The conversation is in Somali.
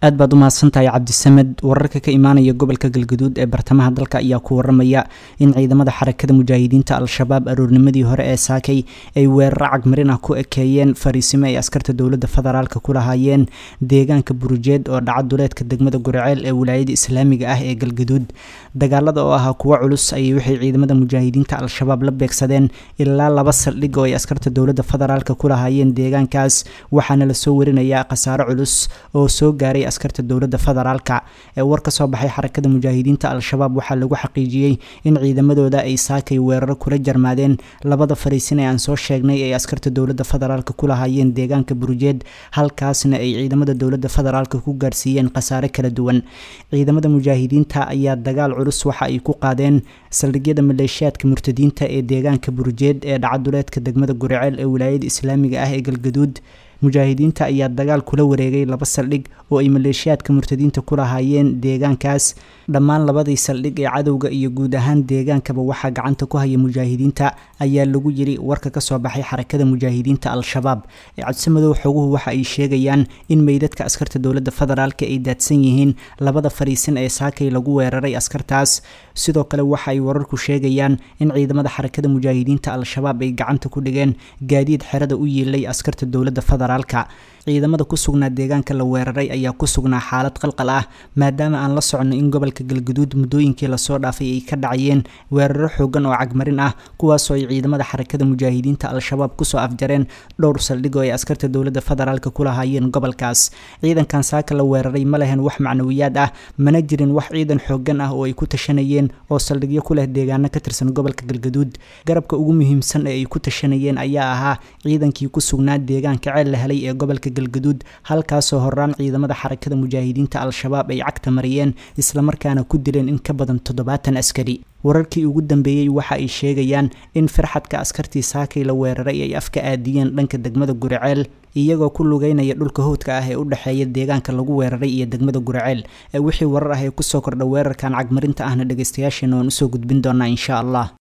aad baad u mahadsantahay cabdisamed wararka ka imaanaya gobolka galgaduud ee bartamaha dalka ayaa ku waramaya in ciidamada xarakada mujaahidiinta al-shabaab aroornimadii hore ee saakay ay weeraro cagmarin ah ku ekeeyeen fariisimo ay askarta dowladda federaalk ku lahaayeen deegaanka burujeed oo dhaca duleedka degmada guriceel ee wilaayada islaamiga ah ee galgaduud dagaalada oo ahaa kuwo culus ayay waxay ciidamada mujaahidiinta al-shabaab la beegsadeen ilaa laba saldhig oo ay askarta dowladda federaalk ku lahaayeen deegaankaas waxaana lasoo warinayaa khasaaro culus oo soo gaaray askarta dowladda federaalka ee war ka soo baxay xarakada mujaahidiinta al-shabaab waxaa lagu xaqiijiyey in ciidamadooda ay saakay weeraro kula jarmaadeen labada fariisin ee aan soo sheegnay ay askarta dowladda federaalk ku lahaayeen deegaanka burujeed halkaasna ay ciidamada dowladda federaalk ku gaarsiiyeen khasaare kala duwan ciidamada mujaahidiinta ayaa dagaal culus waxa ay ku qaadeen saldhigyada maleeshiyaadka murtadiinta ee deegaanka burujeed ee dhacaduleedka degmada guriceel ee wilaayada islaamiga ah ee galgaduud mujaahidiinta ayaa dagaal kula wareegay laba saldhig oo ay maleeshiyaadka murtadiinta ku lahaayeen deegaankaas dhammaan labadii saldhig ee cadowga iyo guud ahaan deegaankaba waxaa gacanta ku haya mujaahidiinta ayaa lagu yiri warka kasoo baxay xarakada mujaahidiinta al-shabaab ee cabsimadow xoguhu waxa ay sheegayaan in meydadka askarta dowladda federaalk ay daadsan yihiin labada fariisin ee saakay lagu weeraray askartaas sidoo kale waxa ay wararku sheegayaan in ciidamada xarakada mujaahidiinta al-shabaab ay gacanta ku dhigeen gaadiid xerada u yiilay askarta dowladda federaalka ciidamada ku sugnaa deegaanka la weeraray ayaa ku sugnaa xaalad qalqal ah maadaama aan la socono in gobolka galgaduud muddooyinkii lasoo dhaafay ay ka dhacayeen weeraro xoogan oo cagmarin ah kuwaasoo ay ciidamada xarakada mujaahidiinta al-shabaab kusoo afjareen dhowr saldhig oo ay askarta dowladda federaalk ku lahaayeen gobolkaas ciidankan saaka la weeraray ma lehen wax macnawiyaad ah mana jirin wax ciidan xoogan ah oo ay ku tashanayeen oo saldhigyo ku leh deegaano ka tirsan gobolka galgaduud garabka ugu muhiimsan ee ay ku tashanayeen ayaa ahaa ciidankii ku sugnaa deegaanka ceel la helay ee gobolka galgaduud halkaasoo horaan ciidamada xarakada mujaahidiinta al-shabaab ay cagta mariyeen islamarkaana ku dileen in ka badan toddobaatan askari wararkii ugu dambeeyey waxa ay sheegayaan in firxadka askartii saakay la weeraray ay afka aadiyeen dhanka degmada guriceel iyagoo ku lugeynaya dhulka howdka ah ee u dhexeeya deegaanka lagu weeraray iyo degmada guriceel ee wixii warar ah ee kusoo kordha weerarkan cagmarinta ahna dhegeystayaasheena waan usoo gudbin doonaa insha allah